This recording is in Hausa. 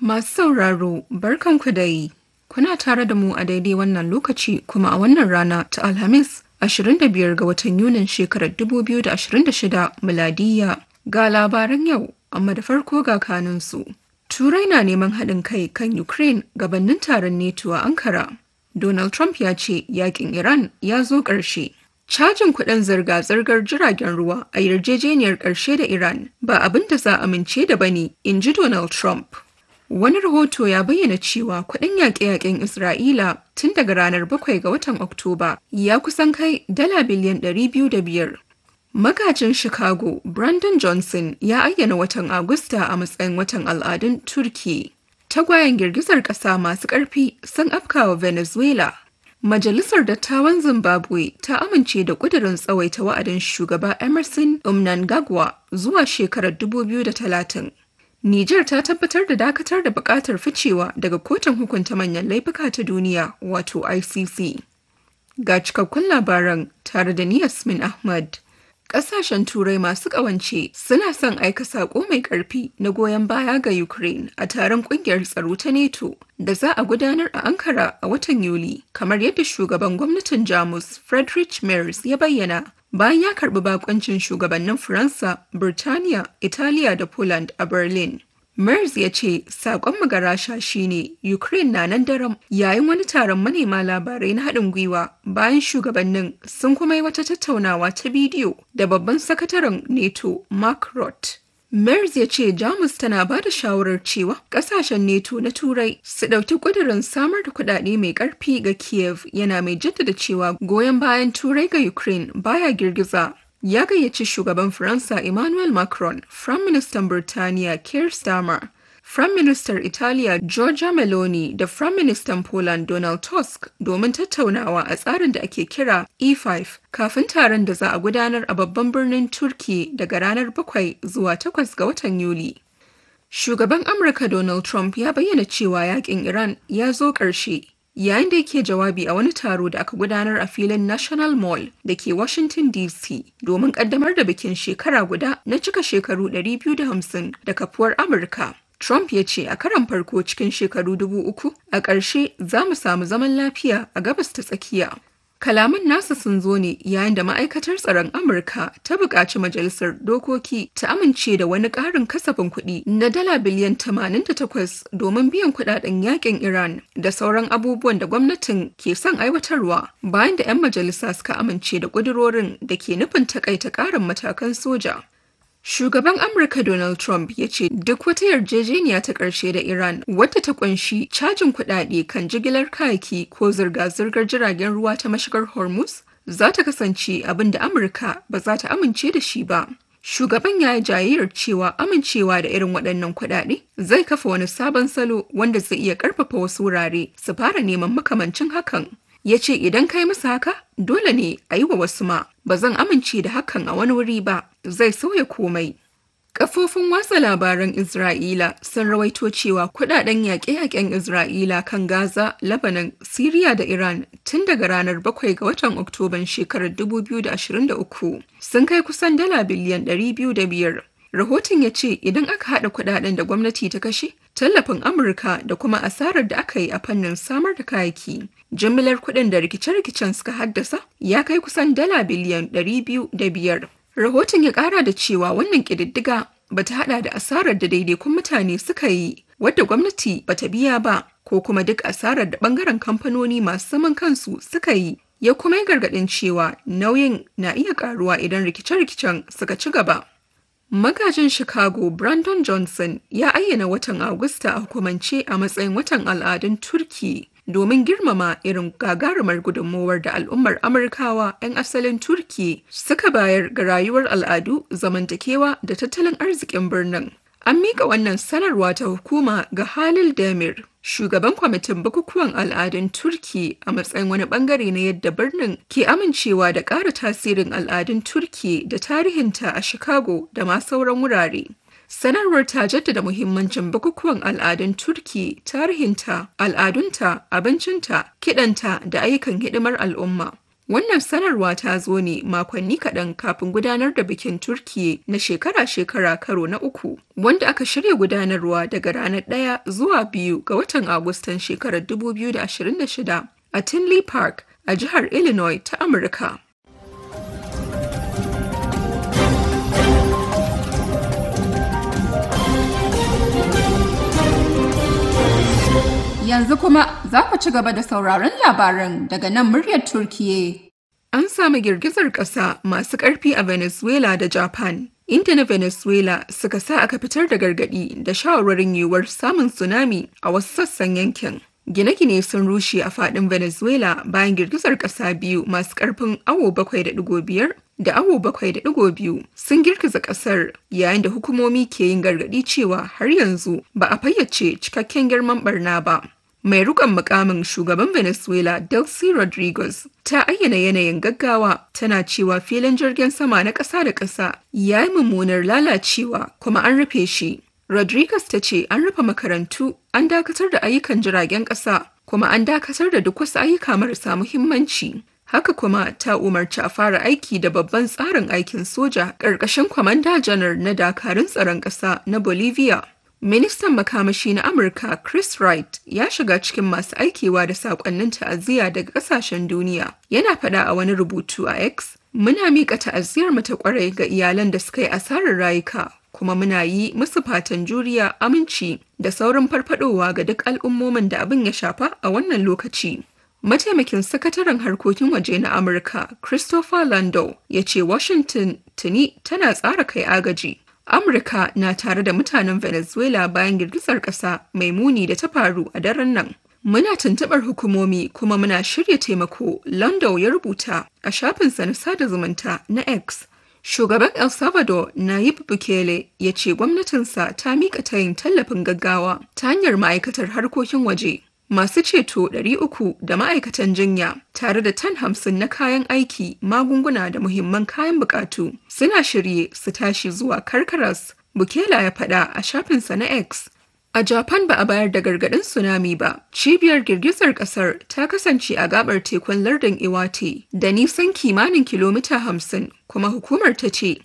Masu sauraro, barkanku da yi. Kuna tare da mu a daidai wannan lokaci kuma a wannan rana ta Alhamis 25 ga watan Yunin shekarar 2026 miladiya ga labaran yau, amma da farko ga kanunsu. Turai na neman haɗin kai kan Ukraine gabanin taron NATO a Ankara. Donald Trump ya ce yakin Iran ya zo ƙarshe. Cajin kuɗin zirga-zirgar jiragen ruwa a yarjejeniyar ƙarshe da Iran ba abin da za a amince da bane, in ji Donald Trump. Wani rahoto ya bayyana cewa kuɗin yaƙe-yaƙen Isra'ila tun daga ranar 7 ga watan Oktoba ya kusan kai dala biliyan 205. Magajin Chicago, Brandon Johnson ya ayyana watan Agusta a matsayin watan al'adun Turki. Tagwayen girgizar ƙasa masu ƙarfi sun afkawa Venezuela. Majalisar Dattawan Zimbabwe ta amince da ƙudurin tsawaita wa'adin shugaba Emerson Mnangagwa zuwa shekarar 2030. Nijar ta tabbatar da dakatar da buƙatar ficewa daga kotun hukunta manyan laifuka ta duniya wato ICC. Ga cikakkun labaran tare da ni Yasmin Ahmad. Ƙasashen Turai masu ƙawance suna son aika saƙo mai ƙarfi na goyon baya ga Ukraine a taron ƙungiyar tsaro ta NATO da za a gudanar a Ankara a watan Yuli, kamar yadda shugaban gwamnatin Jamus Friedrich Merz ya bayyana bayan ya karɓi bakoncin shugabannin Faransa, Birtaniya, Italiya da Poland a Berlin. Merz ya ce sakon magarasha shine Ukraine na nan daram yayin wani taron manema labarai na haɗin gwiwa bayan shugabannin sun kuma yi wata tattaunawa ta bidiyo da babban sakataren NATO Mark Rutte. Merz ya ce Jamus tana ba da shawarar cewa ƙasashen NATO na Turai su ɗauki ƙudurin samar da kuɗaɗe mai ƙarfi ga Kiev yana mai jaddada cewa goyon bayan Turai ga Ukraine baya girgiza ya gayyaci shugaban Faransa Emmanuel Macron, Firayim Ministan Birtaniya Keir Starmer, Firayim Ministar Italiya Giorgia Meloni da Firayim Ministan Poland Donald Tusk domin tattaunawa a tsarin da ake kira E5 kafin taron da za a gudanar a babban birnin Turki daga ranar 7 zuwa 8 ga watan Yuli. Shugaban Amurka Donald Trump ya bayyana cewa yakin Iran ya zo ƙarshe yayin da yake jawabi a wani taro da aka gudanar a filin National Mall da ke Washington DC domin kaddamar da bikin shekara guda na cika shekaru 250 da kafuwar Amurka. Trump ya ce a karan farko cikin shekaru dubu uku a ƙarshe za mu samu zaman lafiya a gabas ta tsakiya. Kalaman nasa sun zo ne yayin da ma'aikatar tsaron Amurka ta buƙaci majalisar dokoki ta amince da wani ƙarin kasafin kuɗi na dala biliyan 88 domin biyan kuɗaɗen yakin Iran da sauran abubuwan da gwamnatin ke son aiwatarwa bayan da 'yan majalisa suka amince da ƙudurorin da ke nufin takaita ƙarin matakan soja. Shugaban Amurka Donald Trump ya ce duk wata yarjejeniya ta ƙarshe da Iran wadda ta kunshi cajin kuɗaɗe kan jigilar kayaki ko zirga-zirgar jiragen ruwa ta mashigar Hormuz za ta kasance abin da Amurka ba za ta amince da shi ba. Shugaban ya yi jayayyar cewa amincewa da irin waɗannan kuɗaɗe zai kafa wani sabon salo wanda zai iya ƙarfafa wasu wurare su fara neman makamancin hakan. ya ce idan kai masa haka dole ne a yi wa wasu ma ba zan amince da hakan a wani wuri ba zai sauya komai Kafofin watsa labaran Isra'ila sun rawaito cewa kudaden yaƙe-yaƙen Isra'ila kan Gaza, Lebanon, Siriya da Iran tun daga ranar 7 ga watan Oktoban shekarar 2023 sun kai kusan dala biliyan 205. Rahoton ya ce idan aka haɗa kudaden da gwamnati ta kashe, tallafin Amurka da kuma asarar da aka yi a fannin samar da kayaki, jimillar kuɗin da rikice-rikicen suka haddasa ya kai kusan dala biliyan 205. Rahoton ya ƙara da cewa wannan ƙididdiga ba ta haɗa da asarar da daidaikun mutane suka yi wadda gwamnati ba ta biya ba ko kuma duk asarar da ɓangaren kamfanoni masu zaman kansu suka yi ya kuma yi gargaɗin cewa nauyin na iya ƙaruwa idan rikice-rikicen suka ci gaba. Magajin Chicago Brandon Johnson ya ayyana watan Agusta a hukumance a matsayin watan al'adun Turki domin girmama irin gagarumar gudunmowar da al'ummar Amurkawa 'yan asalin Turki suka bayar ga rayuwar al'adu, zamantakewa da tattalin arzikin birnin. An miƙa wannan sanarwa ta hukuma ga Halil Demir, shugaban kwamitin bukukuwan al'adun Turki a matsayin wani bangare na yadda birnin ke amincewa da ƙara tasirin al'adun Turki da tarihinta a Chicago da ma sauran wurare. Sanarwar ta jaddada muhimmancin bukukuwan al'adun Turki, tarihinta, al'adunta, abincinta, kiɗanta da ayyukan hidimar al'umma. Wannan sanarwa ta zo ne makonni kaɗan kafin gudanar da bikin Turkiye na shekara-shekara karo na uku, wanda aka shirya gudanarwa daga ranar ɗaya zuwa biyu ga watan Agustan shekarar 2026 a Tinley Park a jihar Illinois ta Amurka. Yanzu kuma za ku ci gaba da sauraron labaran daga nan muryar Turkiye. An samu girgizar ƙasa masu ƙarfi a Venezuela da Japan, inda na Venezuela suka sa aka fitar da gargaɗi da shawarwarin yiwuwar samun tsunami a wasu sassan yankin. Gine-gine sun rushe a faɗin Venezuela bayan girgizar ƙasa biyu masu ƙarfin awo bakwai da ɗigo biyar da awo bakwai da ɗigo biyu sun girgiza ƙasar yayin da hukumomi ke yin gargaɗi cewa har yanzu ba a fayyace cikakken girman barna ba. mai rukon mukamin shugaban venezuela delcy rodriguez ta ayyana yanayin gaggawa tana cewa filin jirgin sama na ƙasa da ƙasa ya yi mummunar lalacewa kuma an rufe shi rodriguez ta ce an rufe makarantu an dakatar da ayyukan jiragen ƙasa kuma an dakatar da duk wasu ayyuka marasa muhimmanci haka kuma ta umarci a fara aiki da babban tsarin aikin soja ƙarƙashin kwamanda janar na dakarun tsaron ƙasa na bolivia Ministan makamashi na Amurka Chris Wright ya shiga cikin masu aikewa da saƙonnin ta'aziyya daga ƙasashen duniya. Yana faɗa a wani rubutu a X, "Muna miƙa ta'aziyyar mu ta ƙwarai ga iyalan da suka yi asarar rayuka, kuma muna yi musu fatan juriya, aminci da saurin farfadowa ga duk al'ummomin da abin ya shafa a wannan lokaci." Mataimakin sakataren harkokin waje na Amurka, Christopher Lando, ya ce Washington tuni tana tsara kai agaji. Amurka na tare da mutanen Venezuela bayan girgizar ƙasa mai muni da ta faru a daren nan. Muna tuntuɓar hukumomi kuma muna shirya taimako, Lando ya rubuta a shafinsa na sada zumunta na X. Shugaban El Salvador Nayib Bukele ya ce gwamnatinsa ta miƙa tayin tallafin gaggawa ta hanyar ma'aikatar harkokin waje. Masu ceto 300 da ma'aikatan jinya tare da tan hamsin na kayan aiki, magunguna da muhimman kayan bukatu suna shirye su tashi zuwa Karkaras, Bukela ya faɗa a shafinsa na X. A Japan ba a bayar da gargaɗin tsunami ba, cibiyar girgizar ƙasar ta kasance a gabar tekun lardin Iwate da nisan kimanin kilomita hamsin, kuma hukumar ta ce